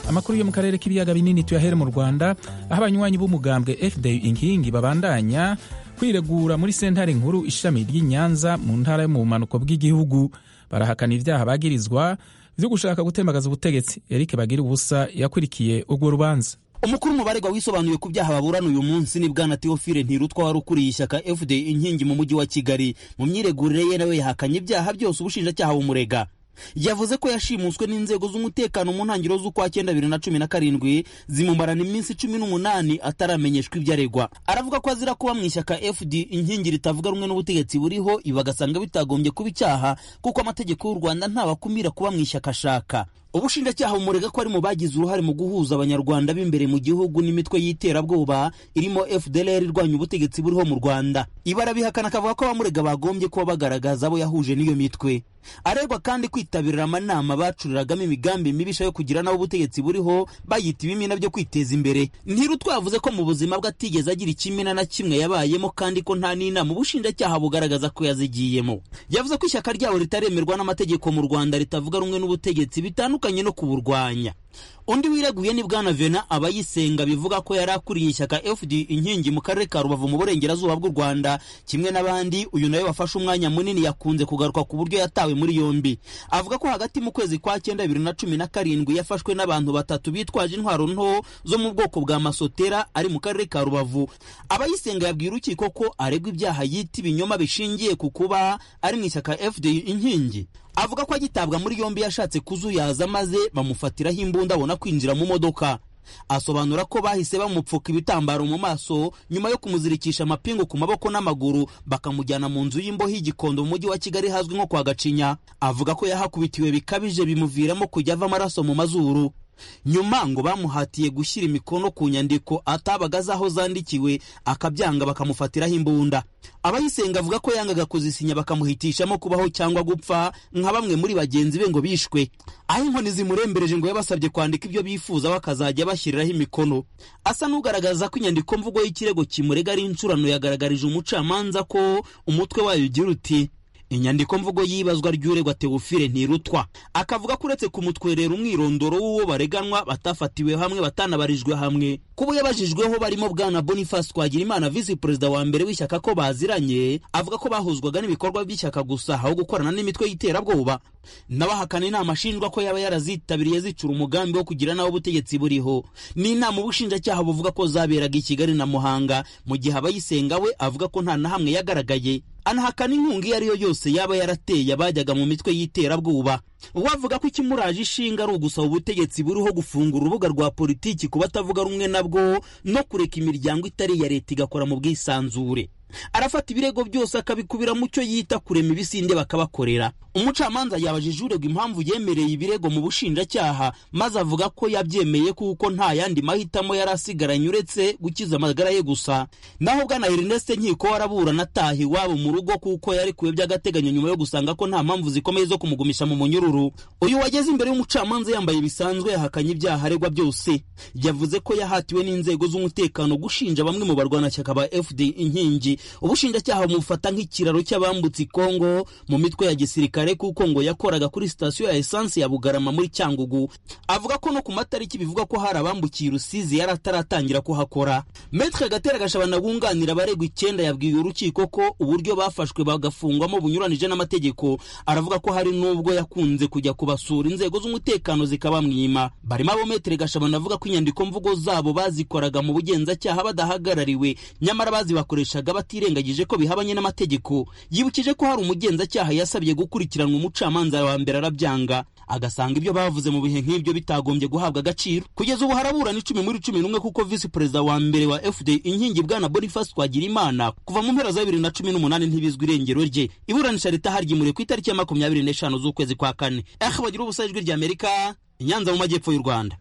amakuru yo mu karere k'ibiyaga binini tuyahere mu rwanda aho abanywanyi b'umugambwe fda inkingi babandanya kwiregura muri sentare nkuru ishami ry'i nyanza mu ntara yo mu bumanuko bw'igihugu barahakana ibyaha bagirizwa byo gushaka gutembagaza ubutegetsi eric bagira ubusa yakurikiye urwo rubanza umukuru mubaregwa wisobanuye ku byaha baburana uyu munsi ni bwana teofile ntirutwa wari ukuriye ishyaka fda inkingi mu mujyi wa kigali mu myiregurire ye nawe yahakanye ibyaha byose ubushinjacyaha bumurega yavuze ko yashimuswe n'inzego z'umutekano mu ntangiriro z'ukwa cyenda bibiri na cumi na karindwi zimumarana iminsi cumi n'umunani ataramenyeshwa ibyo aregwa aravuga ko azira kuba mu ishyaka fd inkingi ritavuga rumwe n'ubutegetsi buriho ibi bagasanga bitagombye kuba icyaha kuko amategeko y'u rwanda ntabakumira kuba mu ishyaka ashaka ubushinjacyaha bumurega ko ari mu bagize uruhare mu guhuza abanyarwanda b'imbere mu gihugu n'imitwe y'iterabwoba irimo fdlr irwanya ubutegetsi buriho mu rwanda ibarabihakana akavuga ko abamurega bagombye kuba bagaragaza abo yahuje n'iyo mitwe aregwa kandi kwitabirira amanama bacuriragamo imigambi mibisha yo kugira n'abo ubutegetsi buriho bayita ibimina byo kwiteza imbere ntirutwavuze ko mu buzima bwe atigeze agira ikimina na kimwe yabayemo kandi ko nta n'inama ubushinjacyaha bugaragaza ko yazigiyemo yavuze ko ishyaka ryabo ritaremerwa n'amategeko mu rwanda ritavuga rumwe n'ubutegetsi bitandukanye bitandukanye no kuburwanya undi wireguye ni bwana vena abayisenga bivuga ko yari akuriye ishyaka fd inkingi mu karere ka rubavu mu burengerazuba bw'u rwanda kimwe n'abandi uyu nawe wafashe umwanya munini yakunze kugaruka ku buryo yatawe muri yombi avuga ko hagati mu kwezi kwa cyenda bibiri na cumi na karindwi yafashwe n'abantu batatu bitwaje intwaro nto zo mu bwoko bwa masotera ari mu karere ka rubavu abayisenga yabwiye urukiko ko aregwa ibyaha yita ibinyoma bishingiye ku kuba ari mu ishyaka fd inkingi avuga ko agitabwa muri yombi yashatse kuzuyaza maze bamufatiraho imbunda abona kwinjira mu modoka asobanura ko bahise bamupfuka ibitambaro mu maso nyuma yo kumuzirikisha amapingu ku maboko n'amaguru bakamujyana mu nzu y'imboho y'igikondo mu mujyi wa kigali hazwi nko kwa gacinya avuga ko yahakubitiwe bikabije bimuviramo kujya ava amaraso mu mazuru nyuma ngo bamuhatiye gushyira imikono ku nyandiko atabaga azi aho zandikiwe akabyanga bakamufatiraho imbunda abayisenga avuga ko yangaga kuzisinya bakamuhitishamo kubaho cyangwa gupfa nka bamwe muri bagenzi be ngo bishwe aho inkoni zimurembereje ngo yabasabye kwandika ibyo bifuza bakazajya bashyiriraho imikono asa n'ugaragaza ko inyandiko mvugo y'ikirego kimurega ari incurano yagaragarije umucamanza ko umutwe wayo ugira uti inyandiko mvugo y'ibazwa ry'uregwa teofile ntirutwa akavuga ko uretse kumutwerera umwirondoro w'uwo bareganwa batafatiwe hamwe batanabarijwe hamwe kubo yabajijweho barimo bwana boniface twagirimana visi perezida wa mbere w'ishyaka ko baziranye avuga ko bahuzwaga n'ibikorwa by'ishyaka gusa aho gukorana n'imitwe y'iterabwoba n'abahakana inama ashinjwa ko yaba yarazitabiriye zicura umugambi wo kugira n'abo ubutegetsi buriho ni inama ubushinjacyaha buvuga ko zaberaga i kigali na muhanga mu gihe abayisenga we avuga ko nta na hamwe yagaragaye anahakana inkunga iyo ariyo yose yaba yarateye abajyaga mu mitwe y'iterabwoba wavuga ko ikimuraje ishinga ari ugusaba ubutegetsi buriho gufungura urubuga rwa politiki ku batavuga rumwe nabwo no kureka imiryango itari iya leta igakora mu bwisanzure arafata ibirego byose akabikubira mu cyo yita kurema ibisinde bakabakorera umucamanza yabajije uregwa impamvu yemereye ibirego mu bushinjacyaha maze avuga ko yabyemeye kuko nta yandi mahitamo yari asigaranye uretse gukiza amagara ye gusa naho bwana erineste nkiko waraburana ataha iwabo mu rugo kuko yarekuwe by'agateganyo nyuma yo gusanga ko nta mpamvu zikomeye zo kumugumisha mu munyururu uyu wageze imbere y'umucamanza yambaye bisanzwe yahakanye ibyaha aregwa byose yavuze ko yahatiwe n'inzego z'umutekano gushinja bamwe mu barwanashyaka ba fd inkingi ubushinjacyaha bumufata nk'ikiraro cy'abambutse ikongo mu mitwe ya gisirikare kuko ngo yakoraga kuri sitasiyo ya esansi ya bugarama muri cyangugu avuga ko no ku matariki bivuga ko hari abambukiye rusizi yari ataratangira kuhakora metre gatera gashabana wunganira abaregwa icyenda yabwiye urukiko ko uburyo bafashwe bagafungwamo bunyuranije n'amategeko aravuga ko hari n'ubwo yakunze kujya kubasura inzego z'umutekano zikabamwima barimo abo metre gashabana avuga ko inyandiko mvugo zabo bazikoraga mu bugenzacyaha badahagarariwe nyamara bazibakoreshaga batirengagije ko bihabanye n'amategeko yibukije ko hari umugenzacyaha yasabye gukurikiranwa umucamanza wa mbere arabyanga agasanga ibyo bavuze mu bihe nk'ibyo bitagombye guhabwa agaciro kugeza ubu haraburana icumi muri cumi n'umwe kuko visi perezida wa mbere wa fd inkingi bwana boniface twagirimana kuva mu mpera za bibiri na cumi n'umunani ntibizwi irengero rye iburanisha ritaharyimuye ku itariki ya makumyabiri n'eshanu z'ukwezi kwa kane eh bagira ubusa ijwi ry'amerika i nyanza mu majyepfo y'u rwanda